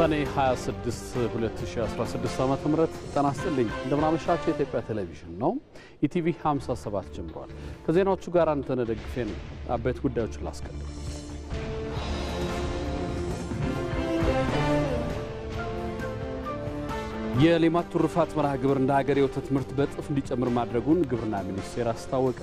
ሰኔ 26 2016 ዓ ም ጤና ይስጥልኝ። እንደምናመሻቸው የኢትዮጵያ ቴሌቪዥን ነው። ኢቲቪ 57 ጀምሯል። ከዜናዎቹ ጋር አንተነህ ደግፌ ነው። አበይት ጉዳዮችን ላስቀድም። የሌማት ትሩፋት መርሃ ግብር እንደ ሀገር የወተት ምርት በእጥፍ እንዲጨምር ማድረጉን ግብርና ሚኒስቴር አስታወቀ።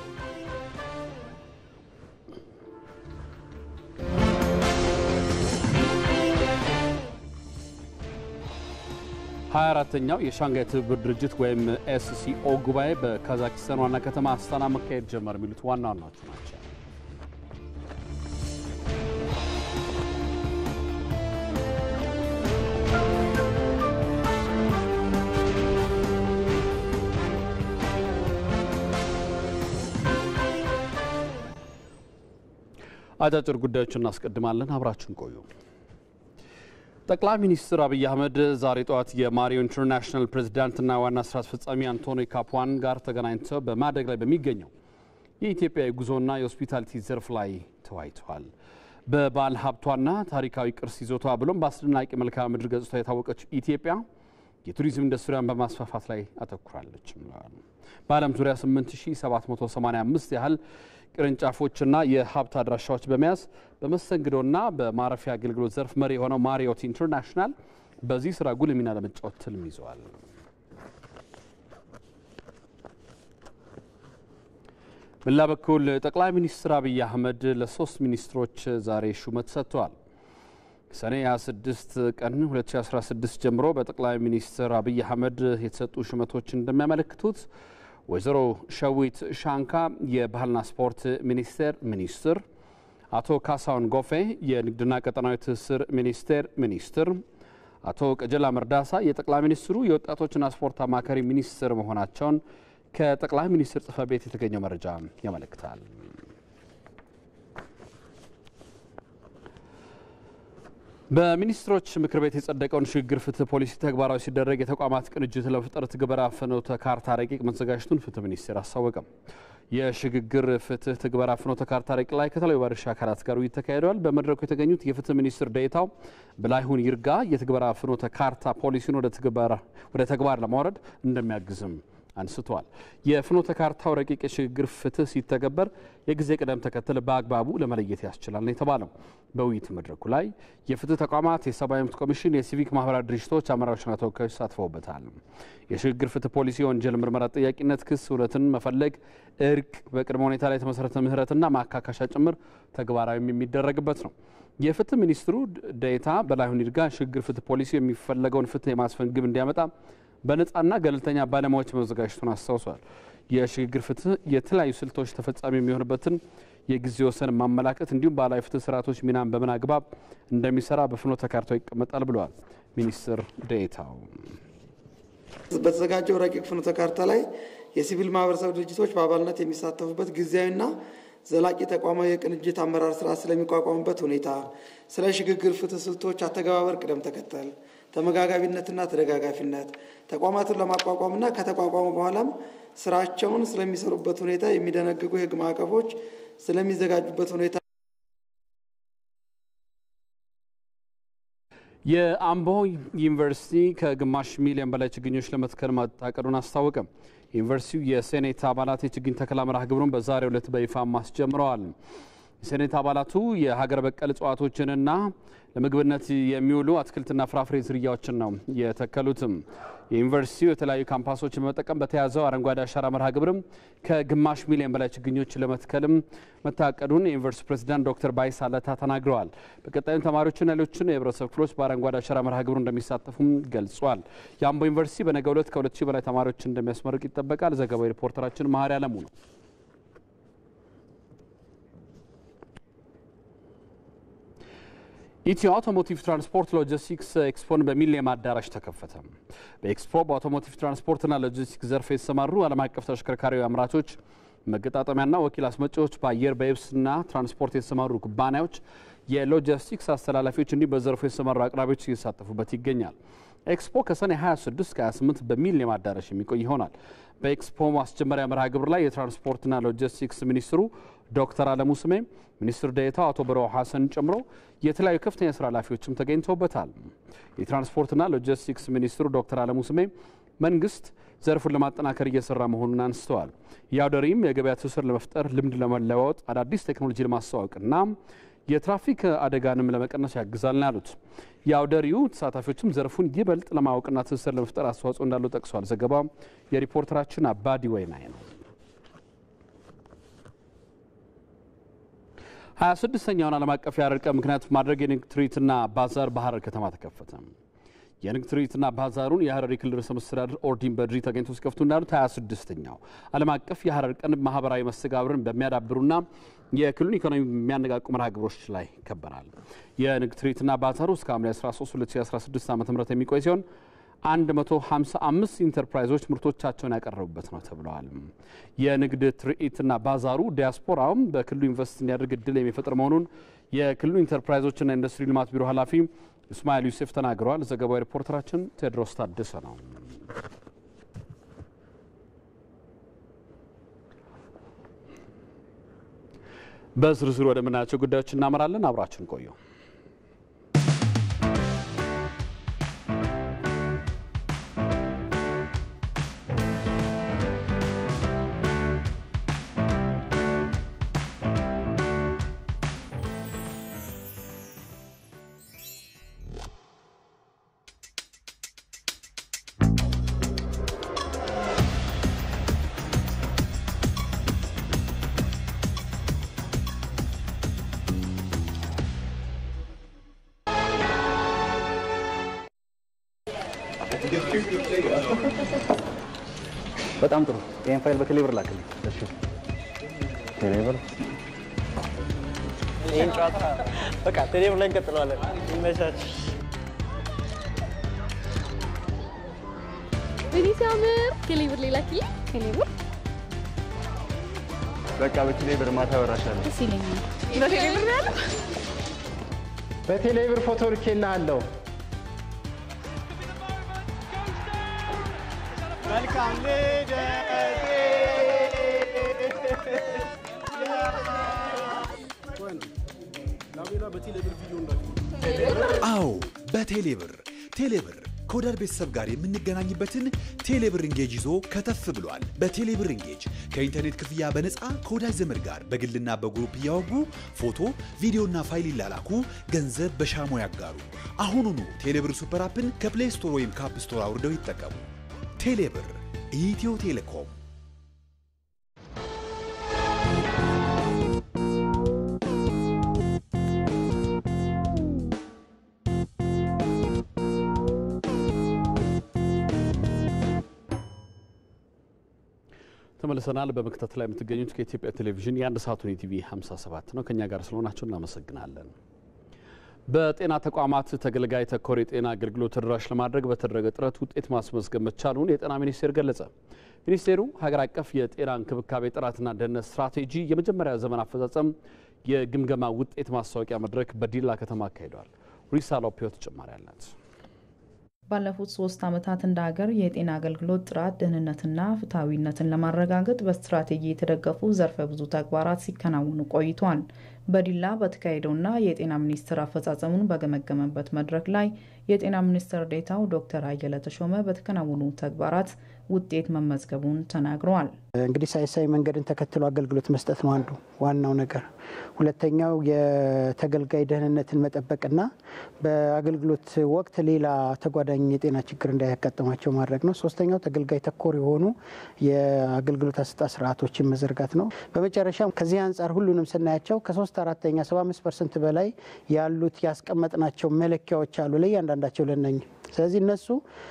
ሀያ አራተኛው የሻንጋይ ትብብር ድርጅት ወይም ኤስሲኦ ጉባኤ በካዛኪስታን ዋና ከተማ አስታና መካሄድ ጀመር። የሚሉት ዋና ዋናዎቹ ናቸው። አጫጭር ጉዳዮችን እናስቀድማለን። አብራችን ቆዩ። ጠቅላይ ሚኒስትር አብይ አህመድ ዛሬ ጠዋት የማሪዮ ኢንተርናሽናል ፕሬዚዳንትና ዋና ስራ አስፈጻሚ አንቶኒ ካፕዋን ጋር ተገናኝተው በማደግ ላይ በሚገኘው የኢትዮጵያ የጉዞና የሆስፒታሊቲ ዘርፍ ላይ ተወያይተዋል። በባህል ሀብቷና ታሪካዊ ቅርስ ይዞቷ ብሎም በአስደናቂ መልክዓ ምድር ገጽታ የታወቀችው ኢትዮጵያ የቱሪዝም ኢንዱስትሪያን በማስፋፋት ላይ አተኩራለች። በዓለም ዙሪያ 8785 ያህል ቅርንጫፎችና የሀብት አድራሻዎች በመያዝ በመስተንግዶና በማረፊያ አገልግሎት ዘርፍ መሪ የሆነው ማሪዮት ኢንተርናሽናል በዚህ ስራ ጉልህ ሚና ለመጫወት ትልም ይዘዋል። በሌላ በኩል ጠቅላይ ሚኒስትር አብይ አህመድ ለሶስት ሚኒስትሮች ዛሬ ሹመት ሰጥተዋል። ሰኔ 26 ቀን 2016 ጀምሮ በጠቅላይ ሚኒስትር አብይ አህመድ የተሰጡ ሹመቶች እንደሚያመለክቱት ወይዘሮ ሸዊት ሻንካ የባህልና ስፖርት ሚኒስቴር ሚኒስትር፣ አቶ ካሳሁን ጎፌ የንግድና ቀጠናዊ ትስስር ሚኒስቴር ሚኒስትር፣ አቶ ቀጀላ መርዳሳ የጠቅላይ ሚኒስትሩ የወጣቶችና ስፖርት አማካሪ ሚኒስትር መሆናቸውን ከጠቅላይ ሚኒስትር ጽሕፈት ቤት የተገኘው መረጃ ያመለክታል። በሚኒስትሮች ምክር ቤት የጸደቀውን ሽግግር ፍትህ ፖሊሲ ተግባራዊ ሲደረግ የተቋማት ቅንጅት ለመፍጠር ትግበራ ፍኖተ ካርታ ረቂቅ መዘጋጀቱን ፍትህ ሚኒስቴር አስታወቀም። የሽግግር ፍትህ ትግበራ ፍኖተ ካርታ ረቂቅ ላይ ከተለያዩ ባለድርሻ አካላት ጋር ውይይት ተካሂደዋል። በመድረኩ የተገኙት የፍትህ ሚኒስትር ዴኤታው በላይሁን ይርጋ የትግበራ ፍኖተ ካርታ ፖሊሲን ወደ ተግባር ለማውረድ እንደሚያግዝም አንስተዋል። የፍኖተ ካርታው ረቂቅ የሽግግር ፍትህ ሲተገበር የጊዜ ቅደም ተከተል በአግባቡ ለመለየት ያስችላል ነው የተባለው። በውይይት መድረኩ ላይ የፍትህ ተቋማት፣ የሰብአዊ መብት ኮሚሽን፣ የሲቪክ ማህበራት ድርጅቶች አመራሮችና ተወካዮች ተሳትፈውበታል። የሽግግር ፍትህ ፖሊሲ የወንጀል ምርመራ ጠያቂነት፣ ክስ፣ እውነትን መፈለግ፣ እርቅ፣ በቅድመ ሁኔታ ላይ የተመሰረተ ምህረትና ማካካሻ ጭምር ተግባራዊም የሚደረግበት ነው። የፍትህ ሚኒስትሩ ዴኤታ በላይሁን ይርጋ ሽግግር ፍትህ ፖሊሲ የሚፈለገውን ፍትህ የማስፈን ግብ እንዲያመጣ በነጻና ገለልተኛ ባለሙያዎች መዘጋጀቱን አስታውሷል። የሽግግር ፍትህ የተለያዩ ስልቶች ተፈጻሚ የሚሆንበትን የጊዜ ወሰን ማመላከት እንዲሁም ባህላዊ ፍትህ ስርዓቶች ሚናን በምን አግባብ እንደሚሰራ በፍኖተ ካርታው ይቀመጣል ብለዋል ሚኒስትር ዴኤታው። በተዘጋጀው ረቂቅ ፍኖተ ካርታ ላይ የሲቪል ማህበረሰብ ድርጅቶች በአባልነት የሚሳተፉበት ጊዜያዊና ዘላቂ ተቋማዊ የቅንጅት አመራር ስርዓት ስለሚቋቋሙበት ሁኔታ፣ ስለ ሽግግር ፍትህ ስልቶች አተገባበር ቅደም ተከተል ተመጋጋቢነትና ተደጋጋፊነት ተቋማቱን ለማቋቋምና ከተቋቋሙ በኋላም ስራቸውን ስለሚሰሩበት ሁኔታ የሚደነግጉ የሕግ ማዕቀፎች ስለሚዘጋጁበት ሁኔታ የአምቦ ዩኒቨርሲቲ ከግማሽ ሚሊዮን በላይ ችግኞች ለመትከል ማታቀዱን አስታወቀ። ዩኒቨርሲቲው የሴኔት አባላት የችግኝ ተከላ መርሃ ግብሩን በዛሬው ዕለት በይፋ አስጀምረዋል። የሴኔት አባላቱ የሀገር በቀል እጽዋቶችንና ለምግብነት የሚውሉ አትክልትና ፍራፍሬ ዝርያዎችን ነው የተከሉትም። የዩኒቨርሲቲው የተለያዩ ካምፓሶችን በመጠቀም በተያዘው አረንጓዴ አሻራ መርሃ ግብርም ከግማሽ ሚሊዮን በላይ ችግኞች ለመትከልም መታቀዱን የዩኒቨርሲቲ ፕሬዚዳንት ዶክተር ባይሳ ለታ ተናግረዋል። በቀጣይም ተማሪዎችና ሌሎችን የህብረተሰብ ክፍሎች በአረንጓዴ አሻራ መርሃ ግብሩ እንደሚሳተፉም ገልጿል። የአምቦ ዩኒቨርሲቲ በነገው ዕለት ከሁለት ሺህ በላይ ተማሪዎችን እንደሚያስመርቅ ይጠበቃል። ዘገባው ሪፖርተራችን መሀሪ አለሙ ነው። ኢትዮ አውቶሞቲቭ ትራንስፖርት ሎጂስቲክስ ኤክስፖን በሚሊኒየም አዳራሽ ተከፈተ። በኤክስፖ በአውቶሞቲቭ ትራንስፖርትና ሎጂስቲክስ ዘርፍ የተሰማሩ ዓለም አቀፍ ተሽከርካሪ አምራቾች፣ መገጣጠሚያና ወኪል አስመጪዎች፣ በአየር በየብስና ትራንስፖርት የተሰማሩ ኩባንያዎች፣ የሎጂስቲክስ አስተላላፊዎች እንዲሁም በዘርፉ የተሰማሩ አቅራቢዎች እየተሳተፉበት ይገኛል። ኤክስፖ ከሰኔ 26 እስከ 28 በሚሊኒየም አዳራሽ የሚቆይ ይሆናል። በኤክስፖ ማስጀመሪያ መርሃ ግብር ላይ የትራንስፖርትና ሎጂስቲክስ ሚኒስትሩ ዶክተር አለሙ ስሜ፣ ሚኒስትር ዴኤታው አቶ በረው ሐሰን ጨምሮ የተለያዩ ከፍተኛ የስራ ኃላፊዎችም ተገኝተውበታል። የትራንስፖርትና ሎጂስቲክስ ሚኒስትሩ ዶክተር አለሙ ስሜ መንግስት ዘርፉን ለማጠናከር እየሰራ መሆኑን አንስተዋል። የአውደ ርዕይም የገበያ ትስስር ለመፍጠር ልምድ ለመለዋወጥ አዳዲስ ቴክኖሎጂ ለማስተዋወቅና የትራፊክ አደጋንም ለመቀነስ ያግዛል ነው ያሉት። የአውደ ርዕዩ ተሳታፊዎችም ዘርፉን ይበልጥ ለማወቅና ትስስር ለመፍጠር አስተዋጽኦ እንዳለው ጠቅሷል። ዘገባ የሪፖርተራችን አባዲ ወይናይ ነው። ሀያ ስድስተኛውን ዓለም አቀፍ የሐረር ቀን ምክንያት ማድረግ የንግድ ትርኢትና ባዛር በሐረር ከተማ ተከፈተ። የንግድ ትርኢትና ባዛሩን የሐረሪ ክልል ርዕሰ መስተዳድር ኦርዲን በድሪ ተገኝቶ ሲከፍቱ እንዳሉት 26ኛው ዓለም አቀፍ የሐረር ቀን ማህበራዊ መስተጋብርን በሚያዳብሩና የክልሉን ኢኮኖሚ በሚያነቃቁ መርሃ ግብሮች ላይ ይከበራል። የንግድ ትርኢትና ባዛሩ እስከ ሐምሌ 13 2016 ዓ ም የሚቆይ ሲሆን 155 ኢንተርፕራይዞች ምርቶቻቸውን ያቀረቡበት ነው ተብለዋል። የንግድ ትርኢትና ባዛሩ ዲያስፖራውም በክልሉ ኢንቨስት እንዲያደርግ እድል የሚፈጥር መሆኑን የክልሉ ኢንተርፕራይዞችና ኢንዱስትሪ ልማት ቢሮ ኃላፊ እስማኤል ዩሴፍ ተናግረዋል። ዘገባው ሪፖርተራችን ቴዎድሮስ ታደሰ ነው። በዝርዝሩ ወደምናያቸው ጉዳዮች እናመራለን። አብራችን ቆዩ። በጣም ጥሩ። ይህን ፋይል በቴሌብር ላክልኝ። እሺ፣ ቴሌብር ይህን ጨዋታ በቃ ቴሌብር ላይ እንቀጥለዋለን። ይመቻች። እኔ ሲያምር ቴሌብር ሌላ ኪ ቴሌብር በቃ በቴሌብር ማታ ወራሻለሁ። ደስ ይለኛል። በቴሌብር ነው ያለው። በቴሌብር ፎቶ ልኬልሃለሁ። መልካም ልደት አዎ በቴሌብር ቴሌብር ከወዳጅ ቤተሰብ ጋር የምንገናኝበትን ቴሌብር እንጌጅ ይዞ ከተፍ ብሏል። በቴሌብር እንጌጅ ከኢንተርኔት ክፍያ በነፃ ከወዳጅ ዘመድ ጋር በግልና በግሩፕ እያወጉ ፎቶ፣ ቪዲዮና ፋይል ይላላኩ፣ ገንዘብ በሻሞ ያጋሩ። አሁኑኑ ቴሌብር ሱፐር አፕን ከፕሌይ ስቶር ወይም ከአፕ ስቶር አውርደው ይጠቀሙ። ቴሌብር ኢትዮ ቴሌኮም ተመልሰናል። በመከታተል ላይ የምትገኙት ከኢትዮጵያ ቴሌቪዥን የአንድ ሰዓቱን የቲቪ 57 ነው። ከእኛ ጋር ስለሆናቸው እናመሰግናለን። በጤና ተቋማት ተገልጋይ ተኮር የጤና አገልግሎት ተደራሽ ለማድረግ በተደረገ ጥረት ውጤት ማስመዝገብ መቻሉን የጤና ሚኒስቴር ገለጸ። ሚኒስቴሩ ሀገር አቀፍ የጤና እንክብካቤ ጥራትና ደህንነት ስትራቴጂ የመጀመሪያ ዘመን አፈጻጸም የግምገማ ውጤት ማስታወቂያ መድረክ በዲላ ከተማ አካሂደዋል። ሪሳ ሎፒዮ ተጨማሪ አላት። ባለፉት ሶስት ዓመታት እንደ ሀገር የጤና አገልግሎት ጥራት፣ ደህንነትና ፍትሐዊነትን ለማረጋገጥ በስትራቴጂ የተደገፉ ዘርፈ ብዙ ተግባራት ሲከናወኑ ቆይቷል። በዲላ በተካሄደውና የጤና ሚኒስቴር አፈጻጸሙን በገመገመበት መድረክ ላይ የጤና ሚኒስትር ዴኤታው ዶክተር አየለ ተሾመ በተከናወኑ ተግባራት ውጤት መመዝገቡን ተናግረዋል። እንግዲህ ሳይንሳዊ መንገድን ተከትሎ አገልግሎት መስጠት ነው አንዱ ዋናው ነገር። ሁለተኛው የተገልጋይ ደህንነትን መጠበቅና በአገልግሎት ወቅት ሌላ ተጓዳኝ የጤና ችግር እንዳያጋጥማቸው ማድረግ ነው። ሶስተኛው ተገልጋይ ተኮር የሆኑ የአገልግሎት አሰጣጥ ስርዓቶችን መዘርጋት ነው። በመጨረሻም ከዚህ አንጻር ሁሉንም ስናያቸው ከሶስት አራተኛ 75 ፐርሰንት በላይ ያሉት ያስቀመጥናቸው መለኪያዎች አሉ ለእያንዳንዳቸው ለነኝ ስለዚህ እነሱ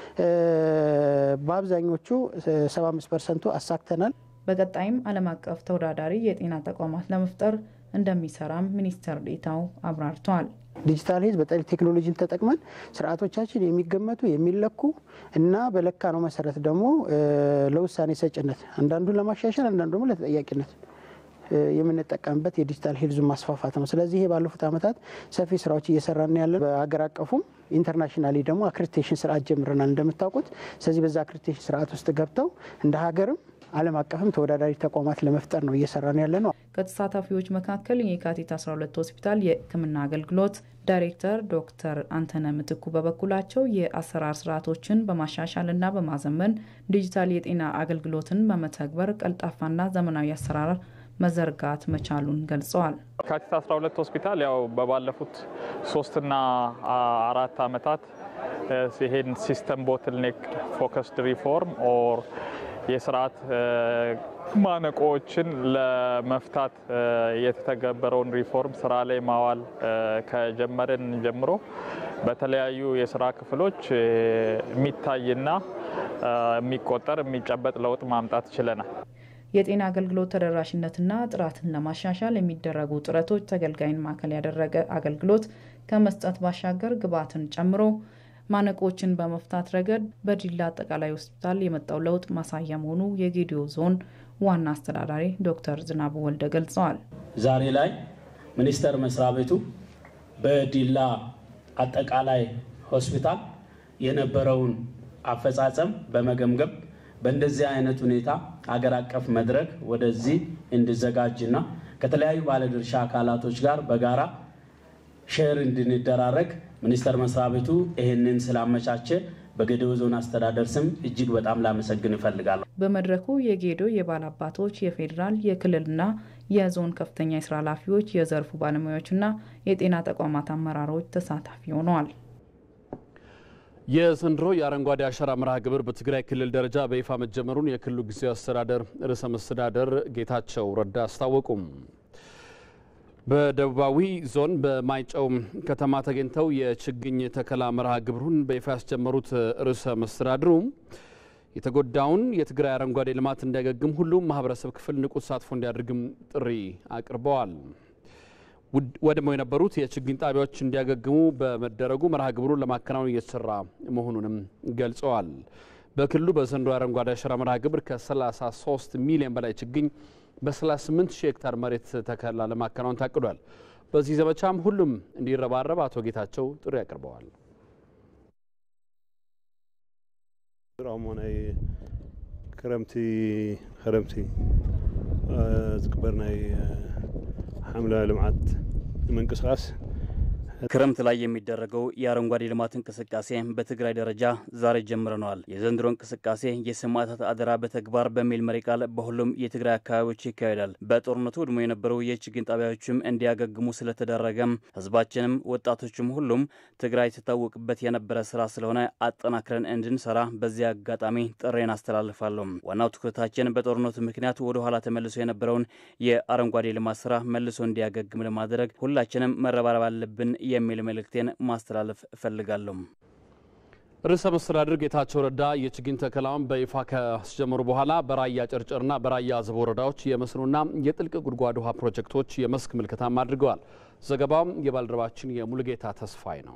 በአብዛኞቹ 75 ፐርሰንቱ አሳክተናል። በቀጣይም ዓለም አቀፍ ተወዳዳሪ የጤና ተቋማት ለመፍጠር እንደሚሰራም ሚኒስትር ዴኤታው አብራርተዋል። ዲጂታል ሄልዝ በጠሪ ቴክኖሎጂን ተጠቅመን ስርዓቶቻችን የሚገመቱ የሚለኩ እና በለካ ነው መሰረት ደግሞ ለውሳኔ ሰጭነት አንዳንዱን ለማሻሻል አንዳንዱ ደግሞ ለተጠያቂነት የምንጠቀምበት የዲጂታል ሄልዙን ማስፋፋት ነው። ስለዚህ ይሄ ባለፉት ዓመታት ሰፊ ስራዎች እየሰራን ያለን በአገር አቀፉም ኢንተርናሽናሊ ደግሞ አክሬዲቴሽን ስርዓት ጀምረናል እንደምታውቁት። ስለዚህ በዛ አክሬዲቴሽን ስርዓት ውስጥ ገብተው እንደ ሀገርም ዓለም አቀፍም ተወዳዳሪ ተቋማት ለመፍጠር ነው እየሰራን ያለ ነው። ከተሳታፊዎች መካከል የካቲት 12 ሆስፒታል የሕክምና አገልግሎት ዳይሬክተር ዶክተር አንተነ ምትኩ በበኩላቸው የአሰራር ስርዓቶችን በማሻሻልና በማዘመን ዲጂታል የጤና አገልግሎትን በመተግበር ቀልጣፋና ዘመናዊ አሰራር መዘርጋት መቻሉን ገልጸዋል። የካቲት 12 ሆስፒታል ያው በባለፉት ሶስትና አራት ዓመታት ይሄን ሲስተም ቦትልኔክ ፎከስድ ሪፎርም ኦር የስርዓት ማነቆዎችን ለመፍታት የተተገበረውን ሪፎርም ስራ ላይ ማዋል ከጀመርን ጀምሮ በተለያዩ የስራ ክፍሎች የሚታይና የሚቆጠር የሚጨበጥ ለውጥ ማምጣት ችለናል። የጤና አገልግሎት ተደራሽነትና ጥራትን ለማሻሻል የሚደረጉ ጥረቶች ተገልጋይን ማዕከል ያደረገ አገልግሎት ከመስጠት ባሻገር ግብዓትን ጨምሮ ማነቆችን በመፍታት ረገድ በዲላ አጠቃላይ ሆስፒታል የመጣው ለውጥ ማሳያ መሆኑ የጌዲዮ ዞን ዋና አስተዳዳሪ ዶክተር ዝናቡ ወልደ ገልጸዋል። ዛሬ ላይ ሚኒስቴር መስሪያ ቤቱ በዲላ አጠቃላይ ሆስፒታል የነበረውን አፈጻጸም በመገምገም በእንደዚህ አይነት ሁኔታ አገር አቀፍ መድረክ ወደዚህ እንዲዘጋጅና ከተለያዩ ባለድርሻ አካላቶች ጋር በጋራ ሼር እንድንደራረግ ሚኒስቴር መስሪያ ቤቱ ይህንን ስላመቻቸ በጌዴኦ ዞን አስተዳደር ስም እጅግ በጣም ላመሰግን እፈልጋለሁ። በመድረኩ የጌዶ የባለ አባቶች፣ የፌዴራል፣ የክልልና የዞን ከፍተኛ የስራ ኃላፊዎች፣ የዘርፉ ባለሙያዎችና የጤና ተቋማት አመራሮች ተሳታፊ ሆነዋል። የዘንድሮ የአረንጓዴ አሻራ መርሃ ግብር በትግራይ ክልል ደረጃ በይፋ መጀመሩን የክልሉ ጊዜያዊ አስተዳደር ርዕሰ መስተዳደር ጌታቸው ረዳ አስታወቁም። በደቡባዊ ዞን በማይጨው ከተማ ተገኝተው የችግኝ ተከላ መርሃ ግብሩን በይፋ ያስጀመሩት ርዕሰ መስተዳድሩ የተጎዳውን የትግራይ አረንጓዴ ልማት እንዲያገግም ሁሉም ማህበረሰብ ክፍል ንቁ ተሳትፎ እንዲያደርግም ጥሪ አቅርበዋል። ወድመው የነበሩት የችግኝ ጣቢያዎች እንዲያገግሙ በመደረጉ መርሃ ግብሩን ለማከናወን እየተሰራ መሆኑንም ገልጸዋል። በክልሉ በዘንድሮ አረንጓዴ አሻራ መርሃ ግብር ከ33 ሚሊዮን በላይ ችግኝ በ38 ሺህ ሄክታር መሬት ተከላ ለማከናወን ታቅዷል። በዚህ ዘመቻም ሁሉም እንዲረባረብ አቶ ጌታቸው ጥሪ አቅርበዋል። እሞ ናይ ክረምቲ ክረምቲ ዝግበር ናይ ሓምለ ልምዓት ምንቅስቃስ ክረምት ላይ የሚደረገው የአረንጓዴ ልማት እንቅስቃሴ በትግራይ ደረጃ ዛሬ ጀምረነዋል። የዘንድሮ እንቅስቃሴ የሰማዕታት አደራ በተግባር በሚል መሪ ቃል በሁሉም የትግራይ አካባቢዎች ይካሄዳል። በጦርነቱ ውድሞ የነበሩ የችግኝ ጣቢያዎችም እንዲያገግሙ ስለተደረገም ህዝባችንም ወጣቶችም ሁሉም ትግራይ ትታወቅበት የነበረ ስራ ስለሆነ አጠናክረን እንድንሰራ በዚህ አጋጣሚ ጥሬን አስተላልፋለሁ። ዋናው ትኩረታችን በጦርነቱ ምክንያት ወደ ኋላ ተመልሶ የነበረውን የአረንጓዴ ልማት ስራ መልሶ እንዲያገግም ለማድረግ ሁላችንም መረባረብ አለብን የሚል መልእክቴን ማስተላለፍ እፈልጋለሁ። ርዕሰ መስተዳድር ጌታቸው ረዳ የችግኝ ተከላውን በይፋ ካስጀመሩ በኋላ በራያ ጨርጨርና በራያ አዘቦ ወረዳዎች የመስኖና የጥልቅ ጉድጓድ ውሃ ፕሮጀክቶች የመስክ ምልከታም አድርገዋል። ዘገባው የባልደረባችን የሙሉጌታ ተስፋይ ነው።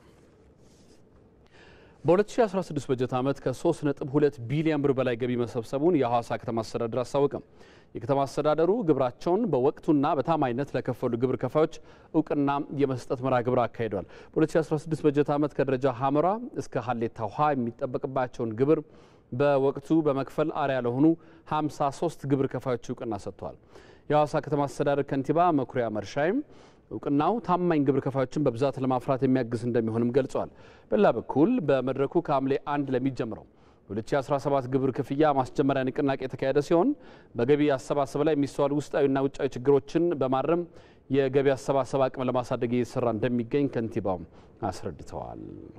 በ2016 በጀት ዓመት ከ3.2 ቢሊዮን ብር በላይ ገቢ መሰብሰቡን የሐዋሳ ከተማ አስተዳደር አስታወቀም። የከተማ አስተዳደሩ ግብራቸውን በወቅቱና በታማኝነት ለከፈሉ ግብር ከፋዮች እውቅና የመስጠት መርሃ ግብር አካሂዷል። በ2016 በጀት ዓመት ከደረጃ ሀመራ እስከ ሀሌታ ውሃ የሚጠበቅባቸውን ግብር በወቅቱ በመክፈል አርያ ለሆኑ 53 ግብር ከፋዮች እውቅና ሰጥተዋል። የሐዋሳ ከተማ አስተዳደር ከንቲባ መኩሪያ መርሻይም እውቅናው ታማኝ ግብር ከፋዮችን በብዛት ለማፍራት የሚያግዝ እንደሚሆንም ገልጸዋል። በሌላ በኩል በመድረኩ ከሐምሌ አንድ ለሚጀምረው 2017 ግብር ክፍያ ማስጀመሪያ ንቅናቄ የተካሄደ ሲሆን በገቢ አሰባሰብ ላይ የሚስተዋሉ ውስጣዊና ውጫዊ ችግሮችን በማረም የገቢ አሰባሰብ አቅም ለማሳደግ እየተሰራ እንደሚገኝ ከንቲባው አስረድተዋል።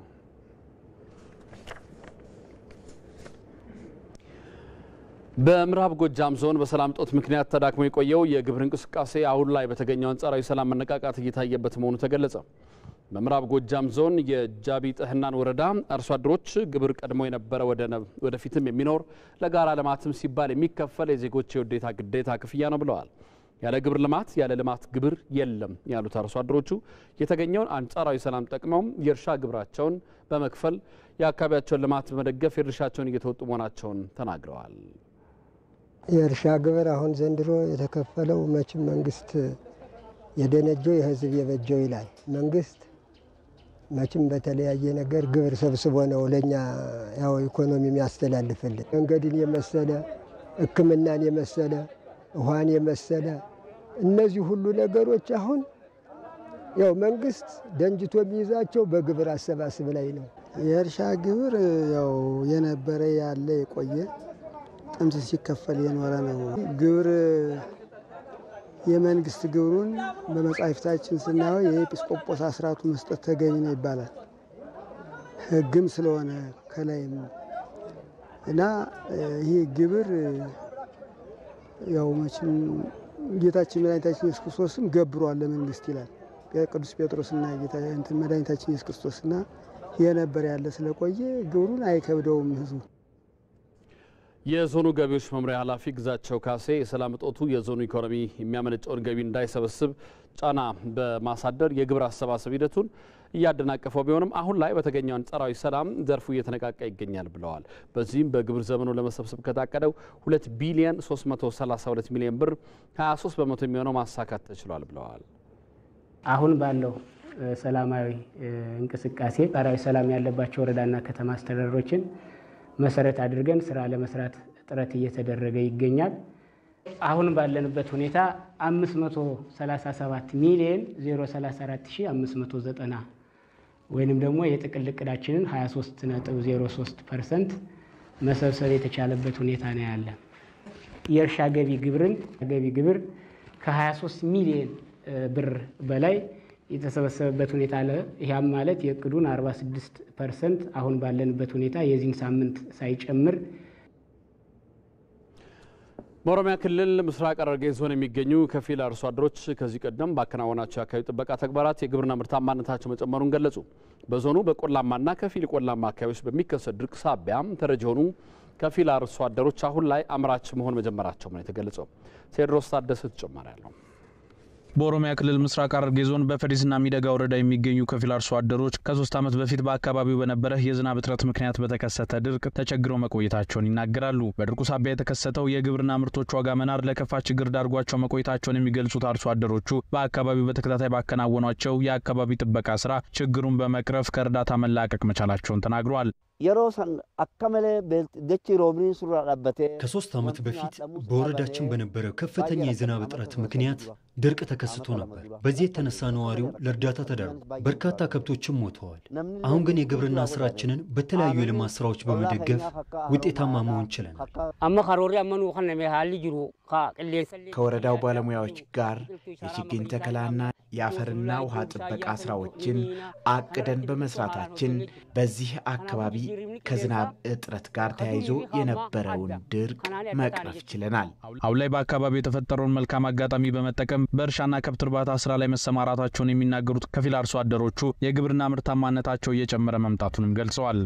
በምዕራብ ጎጃም ዞን በሰላም እጦት ምክንያት ተዳክሞ የቆየው የግብር እንቅስቃሴ አሁን ላይ በተገኘው አንጻራዊ ሰላም መነቃቃት እየታየበት መሆኑ ተገለጸ። በምዕራብ ጎጃም ዞን የጃቢ ጥህናን ወረዳ አርሶ አደሮች ግብር ቀድሞ የነበረ ወደፊትም የሚኖር ለጋራ ልማትም ሲባል የሚከፈል የዜጎች የውዴታ ግዴታ ክፍያ ነው ብለዋል። ያለ ግብር ልማት ያለ ልማት ግብር የለም ያሉት አርሶ አደሮቹ የተገኘውን አንጻራዊ ሰላም ጠቅመው የእርሻ ግብራቸውን በመክፈል የአካባቢያቸውን ልማት በመደገፍ የድርሻቸውን እየተወጡ መሆናቸውን ተናግረዋል። የእርሻ ግብር አሁን ዘንድሮ የተከፈለው መቼም መንግስት የደነጀው የህዝብ የበጀው ይላል። መንግስት መቼም በተለያየ ነገር ግብር ሰብስቦ ነው ለእኛ ያው ኢኮኖሚ የሚያስተላልፍልን። መንገድን የመሰለ ሕክምናን የመሰለ ውሃን የመሰለ እነዚህ ሁሉ ነገሮች አሁን ያው መንግስት ደንጅቶ የሚይዛቸው በግብር አሰባስብ ላይ ነው። የእርሻ ግብር ያው የነበረ ያለ የቆየ ጥምት ሲከፈል የኖረ ነው። ግብር የመንግስት ግብሩን በመጻሕፍታችን ስናየው የኤጲስቆጶስ አስራቱ መስጠት ተገቢ ነው ይባላል። ሕግም ስለሆነ ከላይም እና ይህ ግብር ያው መቼም ጌታችን መድኃኒታችን ኢየሱስ ክርስቶስም ገብሯል ለመንግስት ይላል ቅዱስ ጴጥሮስና ጌታ እንትን መድኃኒታችን ኢየሱስ ክርስቶስና የነበረ ያለ ስለቆየ ግብሩን አይከብደውም ህዝቡ። የዞኑ ገቢዎች መምሪያ ኃላፊ ግዛቸው ካሴ የሰላም እጦቱ የዞኑ ኢኮኖሚ የሚያመነጨውን ገቢ እንዳይሰበስብ ጫና በማሳደር የግብር አሰባሰብ ሂደቱን እያደናቀፈው ቢሆንም አሁን ላይ በተገኘው አንጻራዊ ሰላም ዘርፉ እየተነቃቃ ይገኛል ብለዋል። በዚህም በግብር ዘመኑ ለመሰብሰብ ከታቀደው 2 ቢሊዮን 332 ሚሊዮን ብር 23 በመቶ የሚሆነው ማሳካት ተችሏል ብለዋል። አሁን ባለው ሰላማዊ እንቅስቃሴ ጣራዊ ሰላም ያለባቸው ወረዳና ከተማ አስተዳደሮችን መሰረት አድርገን ስራ ለመስራት ጥረት እየተደረገ ይገኛል። አሁን ባለንበት ሁኔታ 537 ሚሊዮን 034590 ወይንም ደግሞ የጥቅል እቅዳችንን 23.03 ፐርሰንት መሰብሰብ የተቻለበት ሁኔታ ነው ያለ። የእርሻ ገቢ ግብርን ገቢ ግብር ከ23 ሚሊዮን ብር በላይ የተሰበሰበበት ሁኔታ አለ። ይህም ማለት የእቅዱን 46 ፐርሰንት አሁን ባለንበት ሁኔታ የዚህን ሳምንት ሳይጨምር በኦሮሚያ ክልል ምስራቅ ሐረርጌ ዞን የሚገኙ ከፊል አርሶ አደሮች ከዚህ ቀደም ባከናወናቸው የአካባቢ ጥበቃ ተግባራት የግብርና ምርታማነታቸው መጨመሩን ገለጹ። በዞኑ በቆላማና ከፊል ቆላማ አካባቢዎች በሚከሰት ድርቅ ሳቢያም ተረጂ የሆኑ ከፊል አርሶ አደሮች አሁን ላይ አምራች መሆን መጀመራቸው ነው የተገለጸው። ቴዎድሮስ ታደሰ ተጨማሪ ያለው በኦሮሚያ ክልል ምስራቅ ሐረርጌ ዞን በፈዲስና ሚደጋ ወረዳ የሚገኙ ከፊል አርሶ አደሮች ከሶስት ዓመት በፊት በአካባቢው በነበረ የዝናብ እጥረት ምክንያት በተከሰተ ድርቅ ተቸግረው መቆየታቸውን ይናገራሉ። በድርቁ ሳቢያ የተከሰተው የግብርና ምርቶች ዋጋ መናር ለከፋ ችግር ዳርጓቸው መቆየታቸውን የሚገልጹት አርሶ አደሮቹ በአካባቢው በተከታታይ ባከናወኗቸው የአካባቢ ጥበቃ ስራ ችግሩን በመቅረፍ ከእርዳታ መላቀቅ መቻላቸውን ተናግረዋል። ከሶስት ዓመት በፊት በወረዳችን በነበረው ከፍተኛ የዝናብ እጥረት ምክንያት ድርቅ ተከስቶ ነበር። በዚህ የተነሳ ነዋሪው ለእርዳታ ተዳርጎ በርካታ ከብቶችም ሞተዋል። አሁን ግን የግብርና ስራችንን በተለያዩ የልማት ስራዎች በመደገፍ ውጤታማ መሆን ችለናል። ከወረዳው ባለሙያዎች ጋር የችግኝ ተከላና የአፈርና ውሃ ጥበቃ ስራዎችን አቅደን በመስራታችን በዚህ አካባቢ ከዝናብ እጥረት ጋር ተያይዞ የነበረውን ድርቅ መቅረፍ ችለናል። አሁን ላይ በአካባቢው የተፈጠረውን መልካም አጋጣሚ በመጠቀም በእርሻና ከብት እርባታ ስራ ላይ መሰማራታቸውን የሚናገሩት ከፊል አርሶ አደሮቹ የግብርና ምርታማነታቸው እየጨመረ መምጣቱንም ገልጸዋል።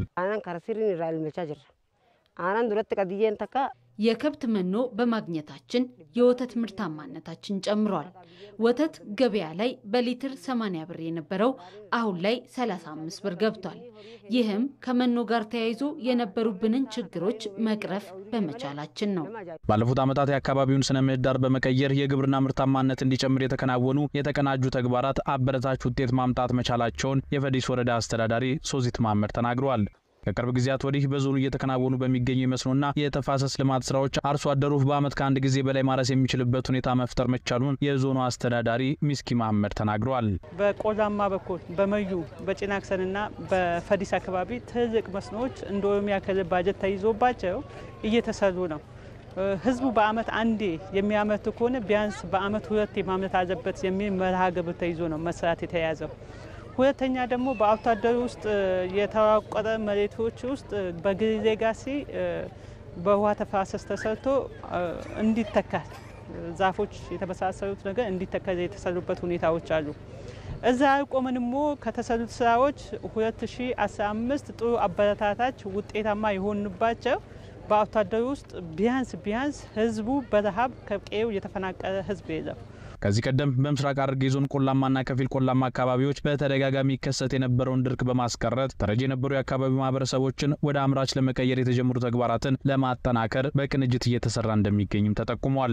የከብት መኖ በማግኘታችን የወተት ምርታማነታችን ጨምሯል። ወተት ገበያ ላይ በሊትር 80 ብር የነበረው አሁን ላይ 35 ብር ገብቷል። ይህም ከመኖ ጋር ተያይዞ የነበሩብንን ችግሮች መቅረፍ በመቻላችን ነው። ባለፉት ዓመታት የአካባቢውን ስነ ምህዳር በመቀየር የግብርና ምርታማነት እንዲጨምር የተከናወኑ የተቀናጁ ተግባራት አበረታች ውጤት ማምጣት መቻላቸውን የፈዲስ ወረዳ አስተዳዳሪ ሶዚት ማመር ተናግረዋል። ከቅርብ ጊዜያት ወዲህ በዞኑ እየተከናወኑ በሚገኙ የመስኖና የተፋሰስ ልማት ስራዎች አርሶ አደሩ በዓመት ከአንድ ጊዜ በላይ ማረስ የሚችልበት ሁኔታ መፍጠር መቻሉን የዞኑ አስተዳዳሪ ሚስኪ መሀመድ ተናግረዋል። በቆላማ በኩል በመዩ በጭናክሰንና በፈዲስ አካባቢ ትልቅ መስኖዎች እንደ ኦሮሚያ ክልል ባጀት ተይዞባቸው እየተሰሩ ነው። ህዝቡ በዓመት አንዴ የሚያመርት ከሆነ ቢያንስ በዓመት ሁለቴ ማምረት አለበት የሚል መርሃ ግብር ተይዞ ነው መስራት የተያዘው። ሁለተኛ ደግሞ በአርሶ አደሩ ውስጥ የተራቆረ መሬቶች ውስጥ በግሪ ሌጋሲ በውሃ ተፋሰስ ተሰርቶ እንዲተካል ዛፎች የተመሳሰሉት ነገር እንዲተከል የተሰሩበት ሁኔታዎች አሉ። እዛ ቆመን ሞ ከተሰሩት ስራዎች 2015 ጥሩ አበረታታች ውጤታማ የሆኑባቸው በአርሶ አደሩ ውስጥ ቢያንስ ቢያንስ ህዝቡ በረሃብ ከቀዬው የተፈናቀለ ህዝብ የለም። ከዚህ ቀደም በምስራቅ ሐረርጌ ዞን ቆላማና ከፊል ቆላማ አካባቢዎች በተደጋጋሚ ይከሰት የነበረውን ድርቅ በማስቀረት ተረጂ የነበሩ የአካባቢው ማህበረሰቦችን ወደ አምራች ለመቀየር የተጀመሩ ተግባራትን ለማጠናከር በቅንጅት እየተሰራ እንደሚገኝም ተጠቁሟል።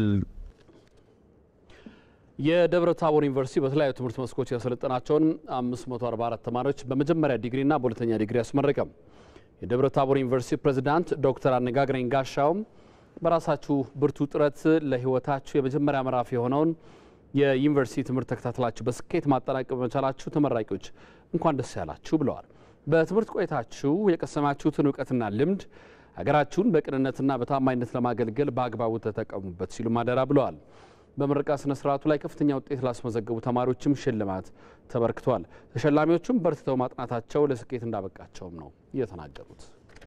የደብረ ታቦር ዩኒቨርሲቲ በተለያዩ ትምህርት መስኮች ያሰለጠናቸውን 544 ተማሪዎች በመጀመሪያ ዲግሪና በሁለተኛ ዲግሪ አስመረቀም። የደብረ ታቦር ዩኒቨርሲቲ ፕሬዚዳንት ዶክተር አነጋግረኝ ጋሻውም በራሳችሁ ብርቱ ጥረት ለሕይወታችሁ የመጀመሪያ ምዕራፍ የሆነውን የዩኒቨርሲቲ ትምህርት ተከታትላችሁ በስኬት ማጠናቀቅ በመቻላችሁ ተመራቂዎች እንኳን ደስ ያላችሁ ብለዋል። በትምህርት ቆይታችሁ የቀሰማችሁትን እውቀትና ልምድ ሀገራችሁን በቅንነትና በታማኝነት ለማገልገል በአግባቡ ተጠቀሙበት ሲሉ ማደራ ብለዋል። በምረቃ ስነ ስርዓቱ ላይ ከፍተኛ ውጤት ላስመዘገቡ ተማሪዎችም ሽልማት ተበርክቷል። ተሸላሚዎቹም በርትተው ማጥናታቸው ለስኬት እንዳበቃቸውም ነው የተናገሩት።